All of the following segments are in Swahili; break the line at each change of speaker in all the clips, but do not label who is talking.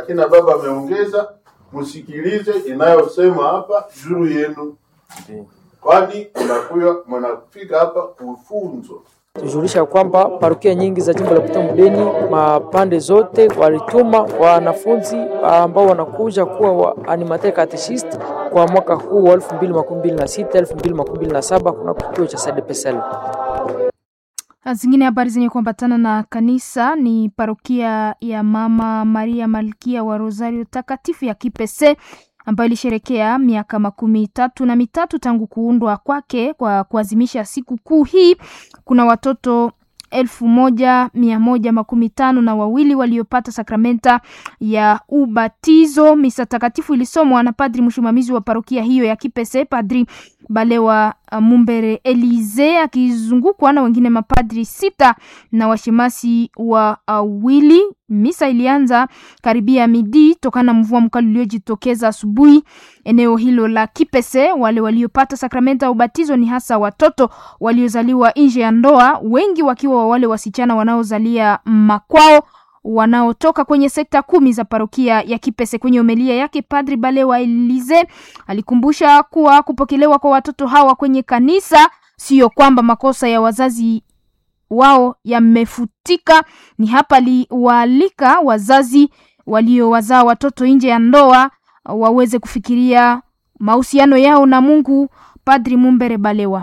akina baba ameongeza, msikilize inayosema hapa juu yenu, kwani mnakuya mnafika hapa kufunzwa.
tujulisha kwamba parokia nyingi za jimbo la Butembo Beni mapande zote walituma wanafunzi ambao wanakuja kuwa wa animateur catechist kwa mwaka huu wa 2026 2027 kuna kituo cha SDPSL.
Zingine habari zenye kuambatana na kanisa ni parokia ya Mama Maria Malkia wa Rosario Takatifu ya Kipese ambayo ilisherekea miaka makumi tatu na mitatu tangu kuundwa kwake. Kwa kuadhimisha siku kuu hii, kuna watoto elfu moja mia moja makumi tano na wawili waliopata sakramenta ya ubatizo. Misa takatifu ilisomwa na padri msimamizi wa parokia hiyo ya Kipese, Padri Balewa uh, Mumbere Elize akizungukwa na wengine mapadri sita na washemasi wawili. Uh, misa ilianza karibia midi tokana na mvua mkali uliojitokeza asubuhi eneo hilo la Kipese. Wale waliopata sakramenta ya ubatizo ni hasa watoto waliozaliwa nje ya ndoa, wengi wakiwa wale wasichana wanaozalia makwao wanaotoka kwenye sekta kumi za parokia ya Kipese. Kwenye homilia yake, Padri Balewa Elize alikumbusha kuwa kupokelewa kwa watoto hawa kwenye kanisa sio kwamba makosa ya wazazi wao yamefutika. Ni hapa aliwaalika wazazi waliowazaa watoto nje ya ndoa waweze kufikiria mahusiano yao na Mungu. Padri Mumbere Balewa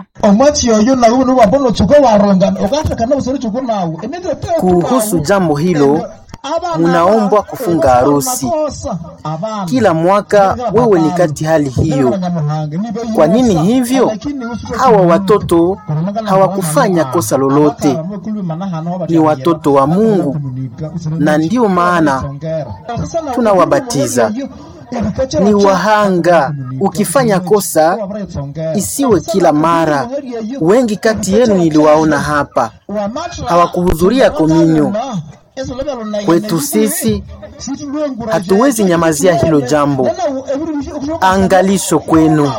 kuhusu jambo hilo munaombwa kufunga harusi kila mwaka. Wewe ni kati hali hiyo. Kwa nini hivyo? Hawa watoto hawakufanya kosa lolote, ni watoto wa Mungu, na ndiyo maana tunawabatiza ni wahanga. Ukifanya kosa isiwe kila mara. Wengi kati yenu niliwaona hapa hawakuhudhuria kominyo. Kwetu sisi hatuwezi nyamazia hilo jambo. Angalisho kwenu.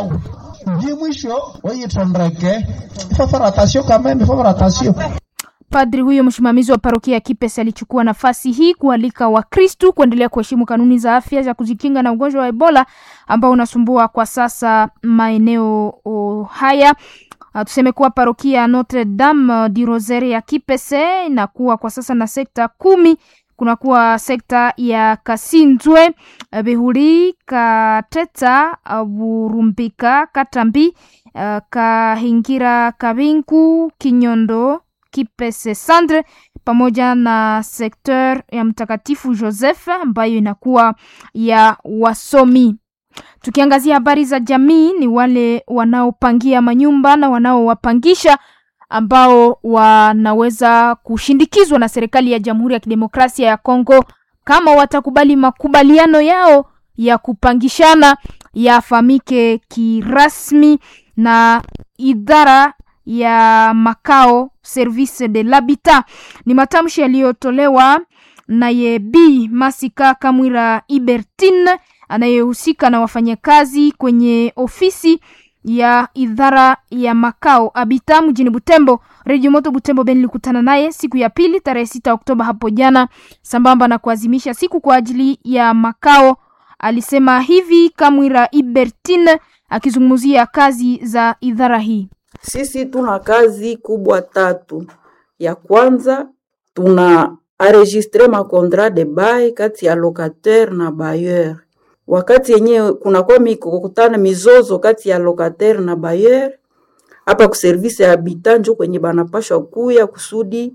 Padri huyo msimamizi wa parokia ya Kipese alichukua nafasi hii kualika Wakristu kuendelea kuheshimu kanuni za afya za kujikinga na ugonjwa wa Ebola ambao unasumbua kwa sasa maeneo oh, haya. Uh, tuseme kuwa parokia Notre Dame di Rosaire ya Kipese inakuwa kwa sasa na sekta kumi. Kunakuwa sekta ya Kasinzwe, Bihuri, Kateta, Burumbika, Katambi, uh, Kahingira, Kabinku, Kinyondo Kipese Sandre pamoja na sekteur ya Mtakatifu Joseph ambayo inakuwa ya wasomi. Tukiangazia habari za jamii, ni wale wanaopangia manyumba na wanaowapangisha ambao wanaweza kushindikizwa na serikali ya Jamhuri ya Kidemokrasia ya Kongo kama watakubali makubaliano yao ya kupangishana yafahamike kirasmi na idara ya makao Service de l'Habitat. Ni matamshi yaliyotolewa naye Bi Masika Kamwira Ibertine anayehusika na wafanyakazi kwenye ofisi ya idara ya makao Habitat mjini Butembo. Radio Moto Butembo Ben ilikutana naye siku ya pili tarehe sita Oktoba hapo jana, sambamba na kuadhimisha siku kwa ajili ya makao. Alisema hivi Kamwira Ibertine akizungumzia kazi za idara hii.
Sisi tuna kazi kubwa tatu. Ya kwanza tuna enregistre ma contrat de bail kati ya locataire na bailleur. Wakati yenyewe kunakuwa mikokutana mizozo kati ya locataire na bailleur, hapa ku service ya habitat njo kwenye banapashwa kuya kusudi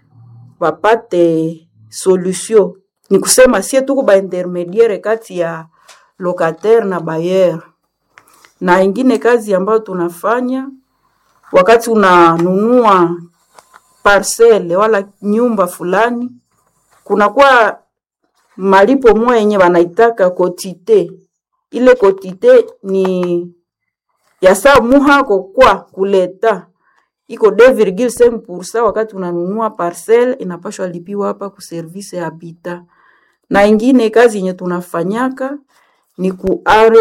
wapate solution. Ni kusema sie tuko ba intermediaire kati ya locataire na bailleur. Na ingine kazi ambayo tunafanya wakati unanunua parcele wala nyumba fulani, kunakuwa malipo moya yenye wanaitaka kotite. Ile kotite ni ya saa muhako kwa kuleta iko 2,5% wakati unanunua parcele inapashwa lipiwa hapa ku service ya habitat. Na ingine kazi yenye tunafanyaka ni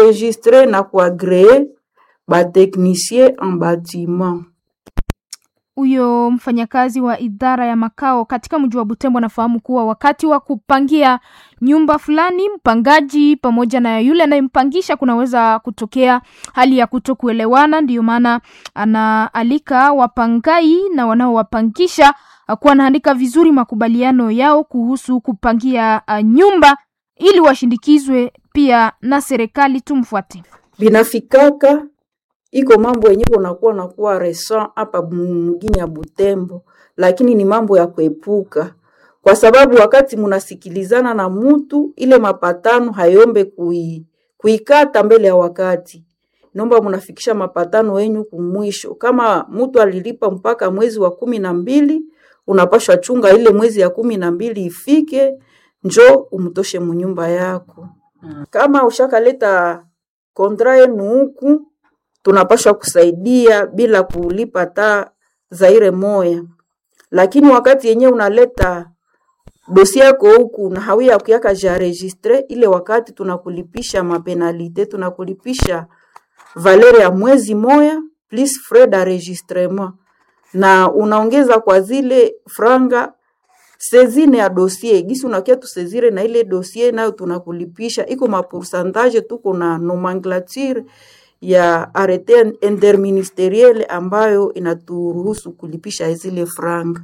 kuenregistre na kuagree ba technicien en bâtiment
huyo mfanyakazi wa idara ya makao katika mji wa Butembo anafahamu kuwa wakati wa kupangia nyumba fulani, mpangaji pamoja na yule anayempangisha kunaweza kutokea hali ya kutokuelewana. Ndiyo maana anaalika wapangai na wanaowapangisha kuwa wanaandika vizuri makubaliano yao kuhusu kupangia uh, nyumba ili washindikizwe pia na serikali. Tumfuate.
binafikaka iko mambo yenye unakuwa nakuwa resa hapa mgini ya Butembo, lakini ni mambo ya kuepuka, kwa sababu wakati munasikilizana na mutu ile mapatano hayombe kui, kuikata mbele ya wakati, nomba munafikisha mapatano yenyu kumwisho. Kama mutu alilipa mpaka mwezi wa kumi na mbili, unapashwa chunga ile mwezi ya kumi na mbili ifike, njo umtoshe munyumba yako. Kama ushakaleta kontra yenu huku tunapashwa kusaidia bila kulipa hata zaire moya, lakini wakati yenyewe unaleta dosi yako huku na hawia kuyaka ja registre, ile wakati tunakulipisha mapenalite, tunakulipisha valeur ya mwezi moya plus frais d'enregistrement, na unaongeza kwa zile franga sezine ya dossier gisi unakia tusezire na ile dossier nayo tunakulipisha, iko mapoursantage, tuko na nomenclature ya arete interministeriel ambayo inaturuhusu kulipisha zile franga.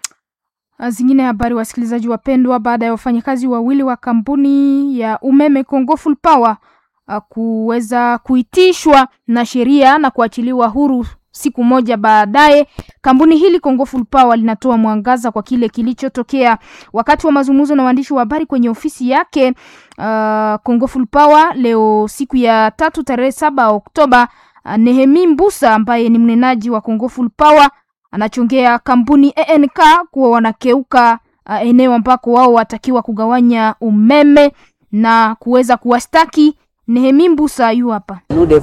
Zingine habari, wasikilizaji wapendwa, baada ya wafanyakazi wawili wa kampuni ya umeme Congo Full Power uh, kuweza kuitishwa na sheria na kuachiliwa huru siku moja baadaye, kampuni hili Congo Full Power linatoa mwangaza kwa kile kilichotokea wakati wa mazungumzo na waandishi wa habari kwenye ofisi yake uh, Congo Full Power leo siku ya tatu tarehe saba Oktoba. Uh, Nehemi Mbusa ambaye ni mnenaji wa Congo Full Power anachongea kampuni ENK kuwa wanakeuka uh, eneo ambako wao watakiwa kugawanya umeme na kuweza kuwastaki. Nehemi Mbusa yu hapa.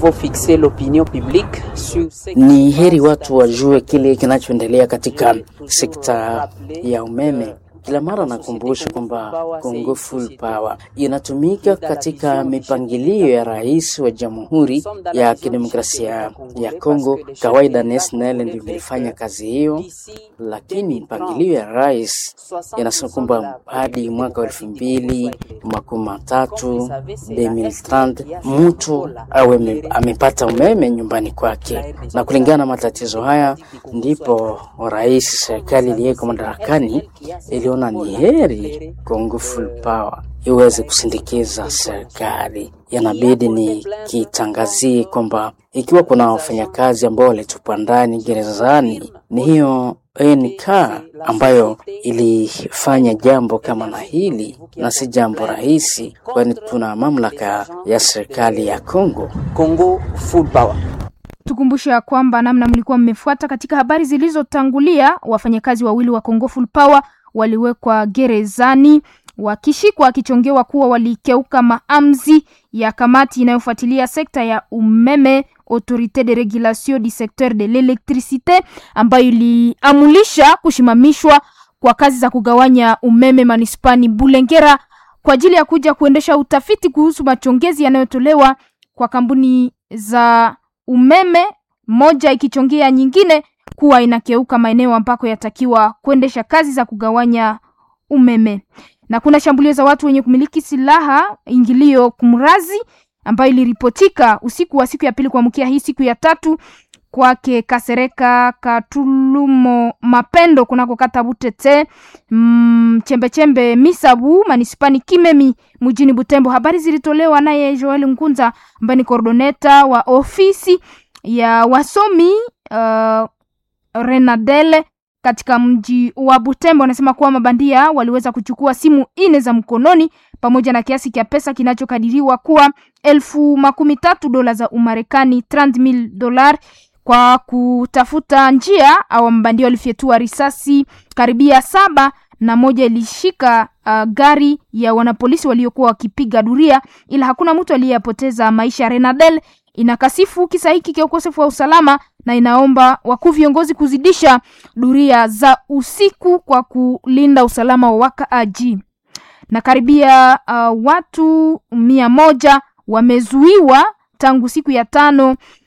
Ni heri watu wajue kile kinachoendelea katika sekta ya umeme. Kila mara nakumbusha kwamba Congo Full Power inatumika katika mipangilio ya rais wa Jamhuri ya Kidemokrasia ya Kongo. Kawaida NSNL ndio ilifanya kazi hiyo, lakini mpangilio ya rais inasema kwamba hadi mwaka wa elfu mbili makumi matatu 2030 mtu awe amepata umeme nyumbani kwake, na kulingana na matatizo haya ndipo rais, serikali iliyeko madarakani iliona ni heri Congo Full Power iweze kusindikiza serikali. Yanabidi ni kitangazie kwamba ikiwa kuna wafanyakazi ambao walitupwa ndani gerezani, ni hiyo NK ambayo ilifanya jambo kama na hili, na si jambo rahisi, kwani tuna mamlaka ya serikali ya Congo.
Congo Full Power.
Tukumbushe ya kwamba namna mlikuwa mmefuata katika habari zilizotangulia, wafanyakazi wawili wa Congo Full Power waliwekwa gerezani wakishikwa wakichongewa kuwa walikeuka maamzi ya kamati inayofuatilia sekta ya umeme Autorite de Regulation du Secteur de l'Electricite, ambayo iliamulisha kushimamishwa kwa kazi za kugawanya umeme manispani Bulengera kwa ajili ya kuja kuendesha utafiti kuhusu machongezi yanayotolewa kwa kampuni za umeme, moja ikichongea nyingine kuwa inakeuka maeneo ambako yatakiwa kuendesha kazi za kugawanya umeme. Na kuna shambulio za watu wenye kumiliki silaha ingilio kumrazi ambayo iliripotika usiku wa siku ya pili kuamkia hii siku ya tatu kwake Kasereka Katulumo Mapendo kunako kata Butete mm, chembechembe Misabu manispani Kimemi mjini Butembo. Habari zilitolewa naye Joel Ngunza ambaye ni koordoneta wa ofisi ya wasomi uh, Renadele katika mji wa Butembo anasema kuwa mabandia waliweza kuchukua simu ine za mkononi pamoja na kiasi cha pesa kinachokadiriwa kuwa elfu makumi tatu dola za Umarekani 30,000 dolar kwa kutafuta njia. Au mabandia walifyetua risasi karibia saba na moja ilishika uh, gari ya wanapolisi waliokuwa wakipiga duria, ila hakuna mtu aliyepoteza maisha. Renadel inakasifu kisa hiki cha ukosefu wa usalama na inaomba wakuu viongozi kuzidisha duria za usiku kwa kulinda usalama wa wakaaji. Na karibia uh, watu mia moja wamezuiwa tangu siku ya tano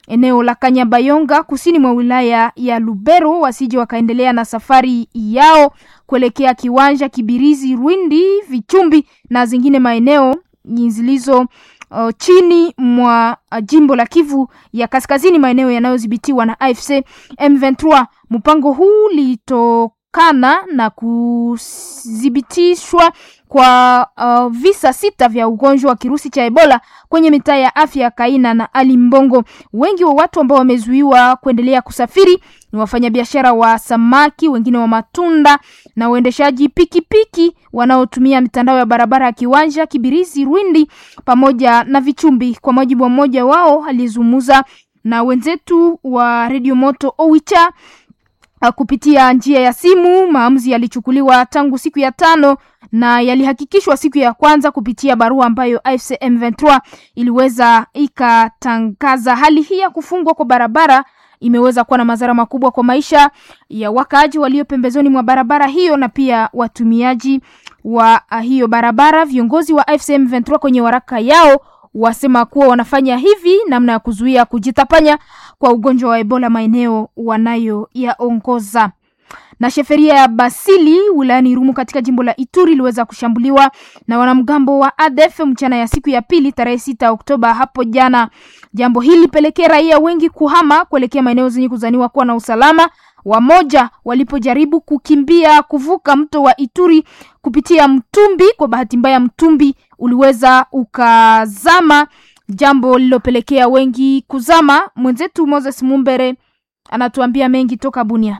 eneo la Kanyabayonga kusini mwa wilaya ya Lubero wasije wakaendelea na safari yao kuelekea Kiwanja, Kibirizi, Rwindi, Vichumbi na zingine maeneo zilizo uh, chini mwa uh, jimbo la Kivu ya Kaskazini, maeneo yanayodhibitiwa na AFC M23. Mpango huu litokana na kudhibitishwa kwa uh, visa sita vya ugonjwa wa kirusi cha Ebola kwenye mitaa ya afya ya Kaina na Ali Mbongo. Wengi wa watu ambao wamezuiwa kuendelea kusafiri ni wafanyabiashara wa samaki, wengine wa matunda na waendeshaji pikipiki wanaotumia mitandao ya barabara ya Kiwanja, Kibirizi, Rwindi pamoja na Vichumbi. Kwa mujibu wa mmoja wao aliyezungumza na wenzetu wa Radio Moto Owicha uh, kupitia njia ya simu. Maamuzi yalichukuliwa tangu siku ya tano na yalihakikishwa siku ya kwanza kupitia barua ambayo AFC M23 iliweza ikatangaza. Hali hii ya kufungwa kwa barabara imeweza kuwa na madhara makubwa kwa maisha ya wakaaji walio pembezoni mwa barabara hiyo na pia watumiaji wa hiyo barabara. Viongozi wa AFC M23 kwenye waraka yao wasema kuwa wanafanya hivi namna ya kuzuia kujitapanya kwa ugonjwa wa Ebola maeneo wanayoyaongoza. Na sheferia ya Basili wilayani Irumu katika jimbo la Ituri iliweza kushambuliwa na wanamgambo wa ADF mchana ya siku ya pili tarehe sita Oktoba hapo jana. Jambo hili lipelekea raia wengi kuhama kuelekea maeneo zenye kuzaniwa kuwa na usalama. Wamoja walipojaribu kukimbia kuvuka mto wa Ituri kupitia mtumbi, kwa bahati mbaya mtumbi uliweza ukazama, jambo lililopelekea wengi kuzama. Mwenzetu Moses Mumbere anatuambia mengi toka Bunia.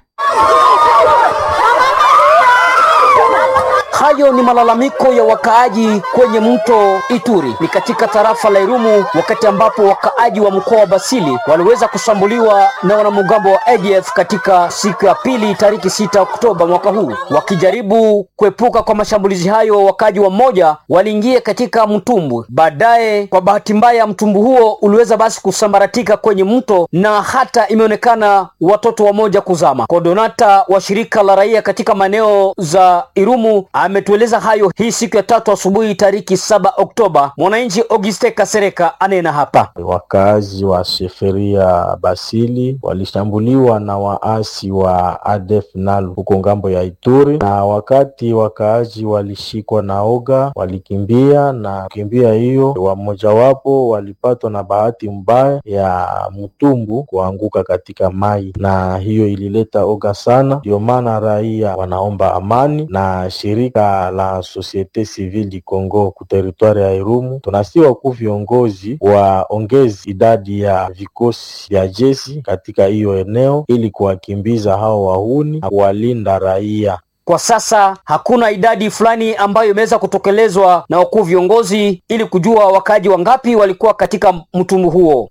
Hayo ni malalamiko ya wakaaji kwenye mto Ituri, ni katika tarafa la Irumu, wakati ambapo wakaaji wa mkoa wa Basili waliweza kushambuliwa na wanamgambo wa ADF katika siku ya pili tariki sita Oktoba mwaka huu. Wakijaribu kuepuka kwa mashambulizi hayo, wakaaji wa mmoja waliingia katika mtumbwi. Baadaye, kwa bahati mbaya, mtumbwi huo uliweza basi kusambaratika kwenye mto na hata imeonekana watoto wamoja kuzama. Kodonata wa shirika la raia katika maeneo za Irumu ametueleza hayo hii siku ya tatu asubuhi tariki saba Oktoba. Mwananchi Auguste Kasereka anena hapa.
Wakazi wa sheferia Basili walishambuliwa na waasi wa ADF NALU huko ngambo ya Ituri, na wakati wakaaji walishikwa na oga walikimbia, na kukimbia hiyo wamojawapo walipatwa na bahati mbaya ya mtumbu kuanguka katika mai, na hiyo ilileta oga sana. Ndio maana raia wanaomba amani na shirika la Societe Civile du Congo ku teritwari ya Irumu, tunasiwa ku viongozi waongezi idadi ya vikosi vya jeshi katika hiyo eneo ili kuwakimbiza hao wahuni na kuwalinda raia.
Kwa sasa hakuna idadi fulani ambayo imeweza kutekelezwa na wakuu viongozi ili kujua wakaaji wangapi walikuwa katika mtumbu huo.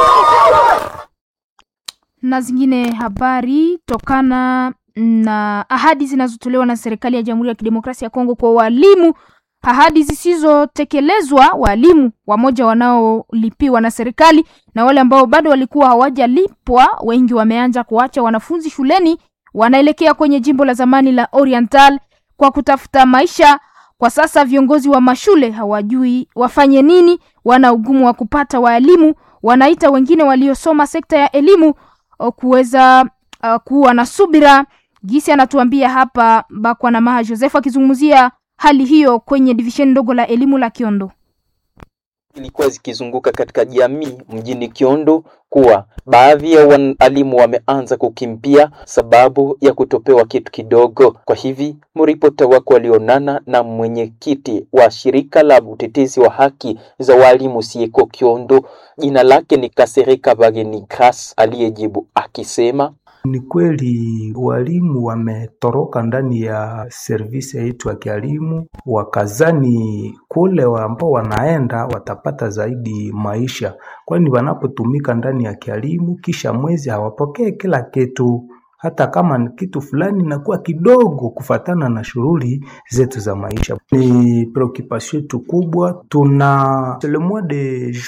Na zingine habari tokana na ahadi zinazotolewa na serikali ya Jamhuri ya Kidemokrasia ya Kongo kwa walimu, ahadi zisizotekelezwa. Walimu wamoja wanaolipiwa na serikali na wale ambao bado walikuwa hawajalipwa, wengi wameanza kuacha wanafunzi shuleni, wanaelekea kwenye jimbo la zamani la Oriental kwa kutafuta maisha. Kwa sasa viongozi wa mashule hawajui wafanye nini, wana ugumu wa kupata walimu. Wanaita wengine waliosoma sekta ya elimu kuweza uh, kuwa na subira Gisi anatuambia hapa Bakwa na Maha Joseph akizungumzia hali hiyo kwenye divisheni ndogo la elimu la Kiondo.
Ilikuwa zikizunguka katika jamii mjini Kiondo kuwa baadhi ya walimu wameanza kukimbia sababu ya kutopewa kitu kidogo. Kwa hivi mripota wako walionana na mwenyekiti wa shirika la utetezi wa haki za walimu sieko Kiondo, jina lake ni Kasereka Bageni Kras, aliyejibu akisema
ni kweli walimu wametoroka ndani ya servisi yetu ya kielimu, wakazani kule ambao wanaenda watapata zaidi maisha, kwani wanapotumika ndani ya kielimu kisha mwezi hawapokee kila kitu, hata kama ni kitu fulani inakuwa kidogo kufatana na shughuli zetu za maisha. Ni preoccupation yetu kubwa. Tuna le mois de juin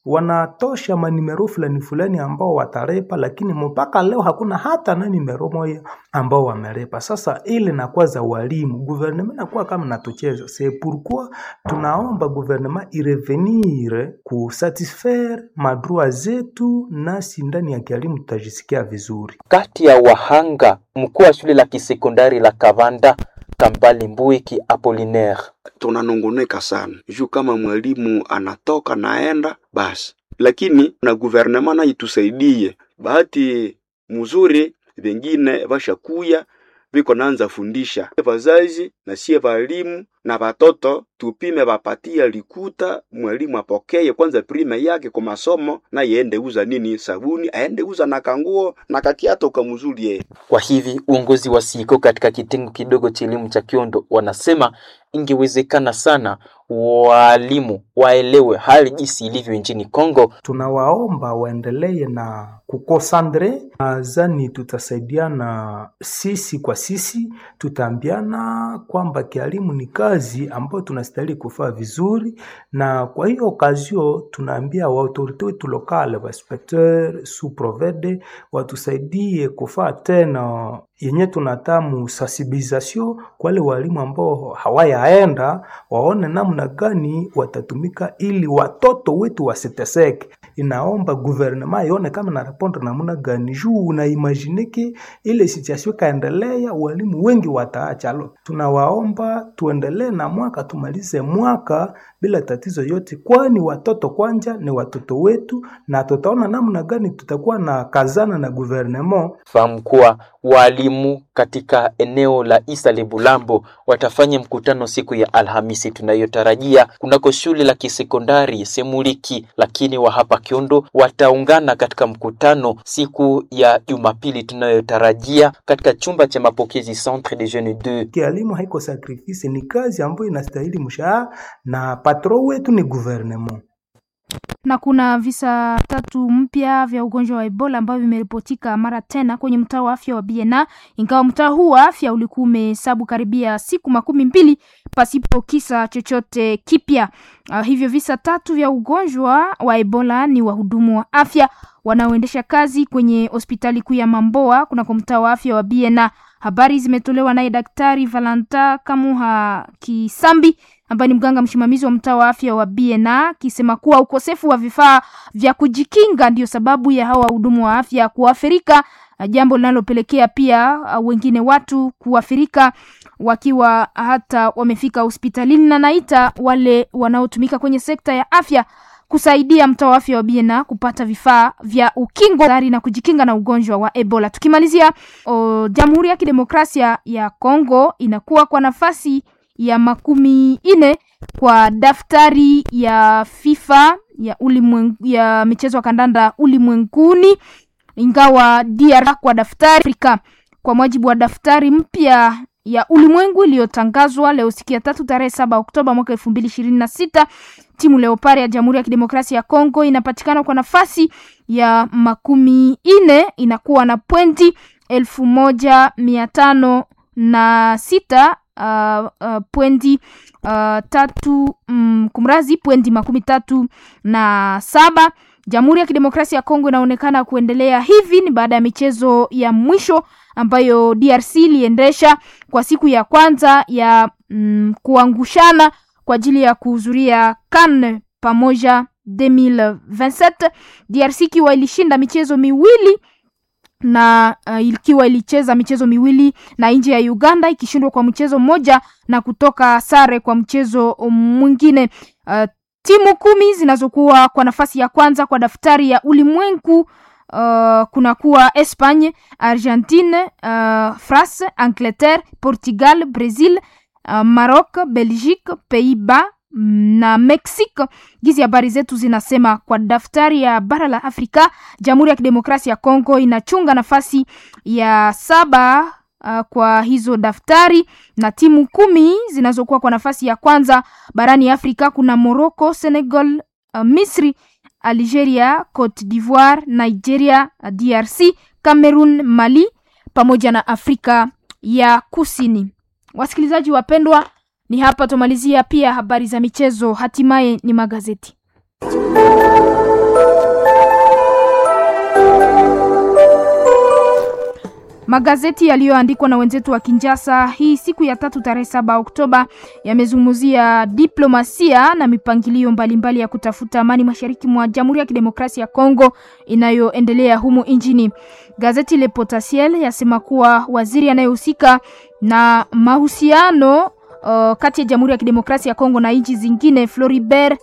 wanatosha manimero fulani fulani ambao watarepa, lakini mpaka leo hakuna hata na nimero moja ambao wamerepa. Sasa ile nakuwa za walimu, gouvernement nakuwa kama natucheza. C'est pourquoi tunaomba gouvernement irevenir kusatisfaire madroit zetu, nasi ndani ya kielimu tutajisikia vizuri.
Kati ya wahanga, mkuu wa shule la kisekondari la Kavanda Kambale Mbuiki Apollinaire
tunanungunika sana juu kama mwalimu anatoka naenda basi, lakini na guvernema na itusaidie. Bahati mzuri vengine vashakuya viko naanza fundisha vazazi na sie valimu na vatoto, tupime vapatia likuta, mwalimu apokeye kwanza prime yake kwa masomo, na yende uza nini sabuni, aende uza na kanguo na kakiato kamzuri yeye.
Kwa hivi uongozi wa SIKO katika kitengo kidogo cha elimu cha Kiondo wanasema ingewezekana sana walimu waelewe hali jinsi ilivyo nchini Kongo.
Tunawaomba waendelee na kukosandre, nadhani tutasaidiana sisi kwa sisi, tutaambiana kwamba kialimu ni kazi ambayo tunastahili kufaa vizuri, na kwa hiyo okazio tunaambia waautorite wetu lokale, wainspecteur sous provede watusaidie kufaa tena yenye tunatamu sensibilisation kwa wale walimu ambao hawayaenda, waone namna gani watatumika ili watoto wetu wasiteseke. Inaomba gouvernement ione kama na répondre namna gani, juu unaimagineke ile situation kaendelea, walimu wengi wataacha. Alo, tunawaomba tuendelee na mwaka, tumalize mwaka bila tatizo yote, kwani watoto kwanja ni watoto wetu, na tutaona namna gani tutakuwa na kazana na gouvernement.
Fahamu kuwa walimu katika eneo la Isale Bulambo watafanya mkutano siku ya Alhamisi tunayotarajia kunako shule la kisekondari Semuliki, lakini wa hapa Kiondo wataungana katika mkutano siku ya Jumapili tunayotarajia katika chumba cha mapokezi Centre de Jeunes 2.
Kialimu haiko sacrifice, ni kazi ambayo inastahili mshahara na patron wetu ni gouvernement
na kuna visa tatu mpya vya ugonjwa wa Ebola ambavyo vimeripotika mara tena kwenye mtaa wa afya wa Biena, ingawa mtaa huu wa afya ulikuwa umehesabu karibia siku makumi mbili pasipo kisa chochote kipya. Uh, hivyo visa tatu vya ugonjwa wa Ebola ni wahudumu wa afya wanaoendesha kazi kwenye hospitali kuu ya Mamboa kunako mtaa wa afya wa Biena. Habari zimetolewa naye Daktari Valanta Kamuha Kisambi ambaye ni mganga msimamizi wa mtaa wa afya wa Biena akisema kuwa ukosefu wa vifaa vya kujikinga ndio sababu ya hawa wahudumu wa afya kuathirika, jambo linalopelekea pia wengine watu kuathirika wakiwa hata wamefika hospitalini, na naita wale wanaotumika kwenye sekta ya afya kusaidia mtaa wa afya wa Biena kupata vifaa vya ukingo tayari na kujikinga na ugonjwa wa Ebola. Tukimalizia, Jamhuri ya Kidemokrasia ya Kongo inakuwa kwa nafasi ya makumi ine kwa daftari ya FIFA ya ulimwengu, ya michezo ya kandanda ulimwenguni, ingawa DR kwa daftari Afrika. Kwa mujibu wa daftari mpya ya ulimwengu iliyotangazwa leo siku ya tatu tarehe saba Oktoba mwaka elfu mbili ishirini na sita timu Leopard ya Jamhuri ya Kidemokrasia ya Kongo inapatikana kwa nafasi ya makumi ine inakuwa na pointi elfu moja mia tano na sita uh, uh, pwendi uh, tatu mm, kumrazi pwendi makumi tatu na saba. Jamhuri ya Kidemokrasia ya Kongo inaonekana kuendelea hivi ni baada ya michezo ya mwisho ambayo DRC iliendesha kwa siku ya kwanza ya mm, kuangushana kwa ajili ya kuhudhuria CAN pamoja 2027 DRC ikiwa ilishinda michezo miwili na uh, ikiwa ilicheza michezo miwili na nje ya Uganda ikishindwa kwa mchezo mmoja na kutoka sare kwa mchezo mwingine. Uh, timu kumi zinazokuwa kwa nafasi ya kwanza kwa daftari ya ulimwengu uh, kunakuwa Espagne, Argentine, uh, France, Angleterre, Portugal, Brazil, uh, Maroc, Belgique, Pays-Bas na Mexico. Gizi habari zetu zinasema kwa daftari ya bara la Afrika, Jamhuri ya Kidemokrasia ya Kongo inachunga nafasi ya saba uh, kwa hizo daftari na timu kumi zinazokuwa kwa nafasi ya kwanza barani Afrika kuna Morocco, Senegal, uh, Misri, Algeria, Cote d'Ivoire, Nigeria, DRC, Cameroon, Mali pamoja na Afrika ya Kusini. Wasikilizaji wapendwa, ni hapa tumalizia pia habari za michezo, hatimaye ni magazeti. Magazeti yaliyoandikwa na wenzetu wa Kinjasa hii siku ya tatu tarehe saba Oktoba yamezungumzia diplomasia na mipangilio mbalimbali mbali ya kutafuta amani mashariki mwa Jamhuri ya Kidemokrasia ya Kongo inayoendelea humu nchini. Gazeti Le Potentiel yasema kuwa waziri anayehusika na mahusiano uh, kati ya Jamhuri ya Kidemokrasia ya Kongo na nchi zingine Floribert